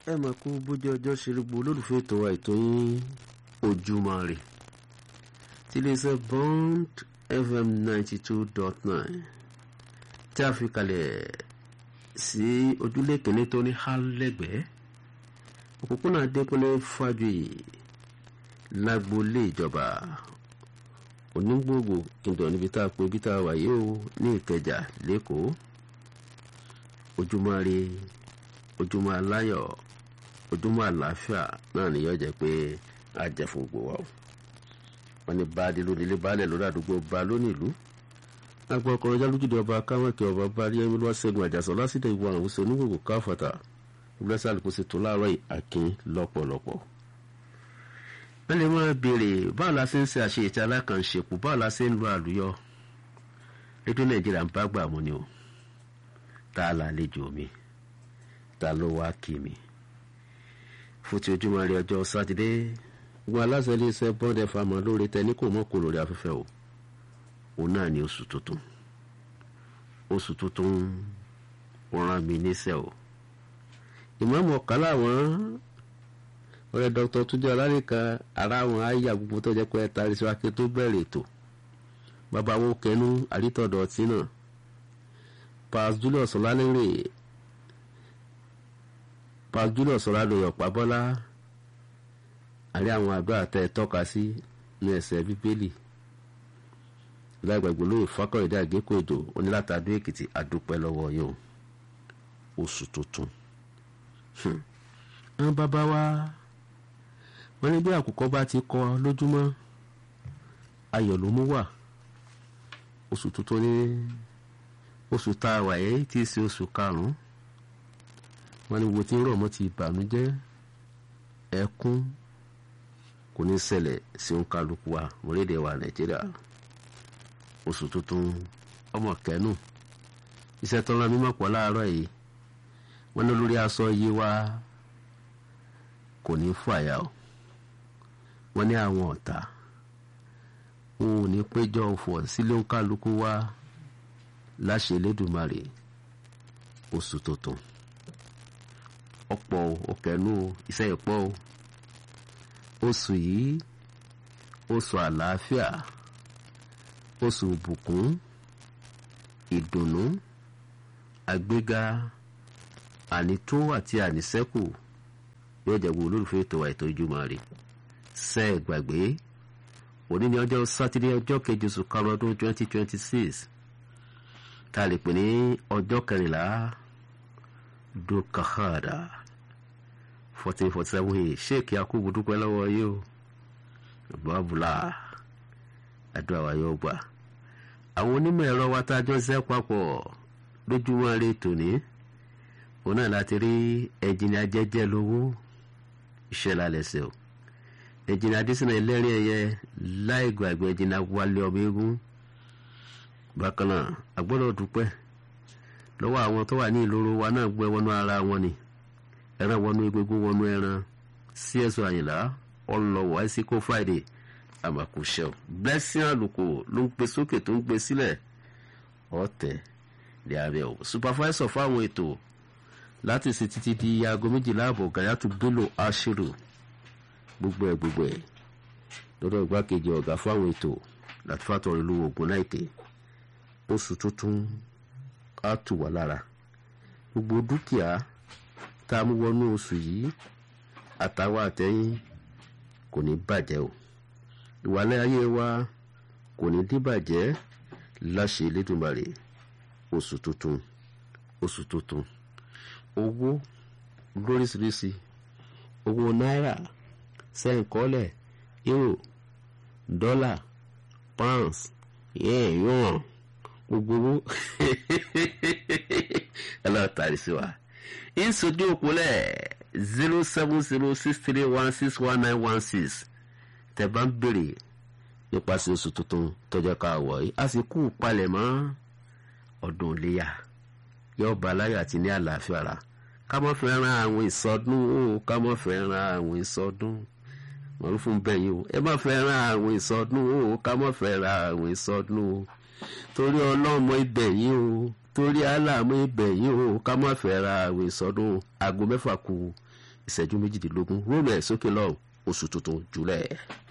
ẹ mọ̀ kó bójú ọjọ́ ṣe gbogbo olólùfẹ́ ètò wa ètò yín ojúmọ́ rè tí iléeṣẹ́ bond fm ninety two dot nine tí a fi kalẹ̀ sí ojúlé kìíní tó ní hálẹ́gbẹ̀ẹ́ òpópónà adékúnlé fájuyì lágboolé ìjọba onígbòògbò kìndọ̀ níbi tá a pè bí tá a wà yìí ó ní ìkẹjà lẹ́kọ̀ọ́ ojúmọ́ rè ojúmọ́ aláyọ̀ ojúmọ́ àlàáfíà náà ni yóò jẹ́ pé a jẹ́ fún gbogbo wa o wọ́n ní baálé lónílé baálẹ̀ lórí àdúgbò ba lónìí ìlú agbọn ọkùnrin jálùjúdé ọba káwọnkì ọba bari ẹni lọ ṣẹ́gun àjàsọ lásìdẹ ìwọ àwọn oṣù onígbòkò káfàtà ìgbésẹ̀ àlùkò sì tó láàárọ̀ àkín lọ́pọ̀lọpọ̀. wọ́n lè máa béèrè báwo la ṣe ń ṣe àṣeyẹtì alákànṣepọ̀ báwo la ṣe ń lo àlùyọ rédíò nàìjíríà ń bá gbà mú ni o tá a lálejò mi ta ló wá kí mi fún ti ojúmọ́ rí ọjọ́ sátidé wọn aláṣẹ iléeṣẹ́ bond fm lórí tẹ ní kò mọ́ kó lórí afẹ́fẹ́ o òun náà ni oṣù tuntun oṣù tuntun rán mi níṣẹ́ o ìmọ̀ọ́mù ọ̀kálà wọn ọ̀rẹ́ dr túnjẹ́ ọlárìnká ara wọn àyà gbogbo tó jẹ́ pé ẹ̀ta rí síwájú tó bẹ̀rẹ̀ ètò bàbá wo kẹnu àrítọ̀dọ̀ ọtí náà pas julius ọlálẹ́rẹ̀ pas julius ọlálẹ́rẹ̀ ọ̀pá bọ́lá àrí àwọn àdúrà tẹ́ ẹ tọ́ka sí ní ẹsẹ̀ bíbélì lágbàgbọ́ lóye fákọ̀rẹ́dẹ́ àgékò èdò onílàtàdó èkìtì àdúpẹ́ lọ́wọ́ yóò oṣù tuntun. àwọn bàbá wa wọ́n ní bí àkùkọ bá ti kọ lójúmọ́ ayọ̀ ló mú wà oṣù tuntun ní oṣù tá a wà yẹ́ tí í ṣe oṣù karùn-ún wọ́n ní wo tí ń rọ̀ mọ́ ti ìbànújẹ́ ẹkún kò ní ṣẹlẹ̀ sí òǹkàlùkù wa orílẹ̀ wa nàìjíríà oṣù tuntun ọmọ kẹnu iṣẹ́ tó ń ra mímọ́ pọ̀ láàárọ̀ yìí wọ́n ní lórí aṣọ yìí wá kò ní fàyà o wọ́n ní àwọn ọ̀tá wọn ò ní péjọ ọ̀fọ̀ sílé òǹkàlùkù wa láṣẹ Elédùmarè oṣù tuntun ọ̀pọ̀ òkẹ́nu iṣẹ́ ìpọ̀ o oṣù yìí oṣù àlàáfíà oṣù ìbùkún ìdùnnú àgbéga ànító àti àníṣẹ́kù yóò jẹ́ gbogbo olólùfẹ́ ètò àìtó ìjùmọ̀ rẹ̀ ṣe é gbàgbé òní ní ọjọ́ sátidé ọjọ́ kejì oṣù karùn ọdún twenty twenty six tá a lè pè ní ọjọ́ kẹrìnlá dukahada fourteen forty seven yìí sheik yakubu dúpẹ́ lọ́wọ́ yìí o babula àdúrà wa yóò gbà àwọn onímọ̀ ẹ̀rọ wa tá a jọ ṣiṣẹ́ papọ̀ lójúmọ́ rẹ tòní òun náà láti rí ẹ̀jìnì ajẹ́jẹ́ lówó iṣẹ́ lálẹ́ sí o ẹ̀jìnì adésínà ẹlẹ́rìn ẹ̀yẹ láì gbàgbé ẹ̀jìnì wálé ọmọ eégún bákan náà a gbọ́dọ̀ dúpẹ́ lọ́wọ́ àwọn tó wà ní ìloro wa náà gbé wọnú ara wọn ni ẹran wọnú egungun wọnú ẹran sí ẹ̀sọ́ àyìnlá ọlọ́wọ́ àìsíkò friday àmàkùṣẹ́ blessing àlùkò ló ń pe sókè tó ń gbé sílẹ̀ ọ̀tẹ̀ ní abẹ́ o supervisor fáwọn ètò láti ṣe títí di aago méjìlá àbọ̀ gàyàtú bello ashiru gbogbo ẹ̀ gbogbo ẹ̀ lọ́dọ̀ igbákejì ọ̀gá fáwọn ètò láti fàtọ̀rọ̀ ìlú ogun láìpẹ́ oṣù tuntun á tù wá lára gbogbo dúkìá tá a mú wọnú oṣù yìí àtàwọn àtẹ̀yìn kò ní bàjẹ́ o ìwàlẹ̀ ayé wa kò ní díbàjẹ́ láṣẹ Elédùmarè oṣù tuntun oṣù tuntun owó lóríṣiríṣi owó náírà sẹ́ǹkọ́lẹ̀ euro dọ́là pounds yẹ́n yuan gbogbo owó ẹ lọ́ọ́ tàrí sí wa ìsojú òpólẹ̀ zero seven zero six three one six one nine one six tẹ́ bá ń béèrè nípasẹ̀ oṣù tuntun tọ́jọ́ ká wọ̀ yìí a sì kú palẹ̀ mọ́ ọdún iléyà yóò bá aláyọ̀ àti ní àlàáfíà rà ká má fẹ́ ran àwọn ìsọdún o ká má fẹ́ ran àwọn ìsọdún mọ̀rún fún bẹ́yìn o ẹ má fẹ́ ran àwọn ìsọdún o ká má fẹ́ ran àwọn ìsọdún o torí ọlọ́mọ ibẹ̀ yìí o torí aláàmú ibẹ̀ yìí o ká má fẹ́ ra àwìn sọdún aago mẹ́fà kù ìṣẹ́jú méjìdínlógún róòmù ẹ̀ sókè lọ́hùn oṣù tuntun jùlẹ̀.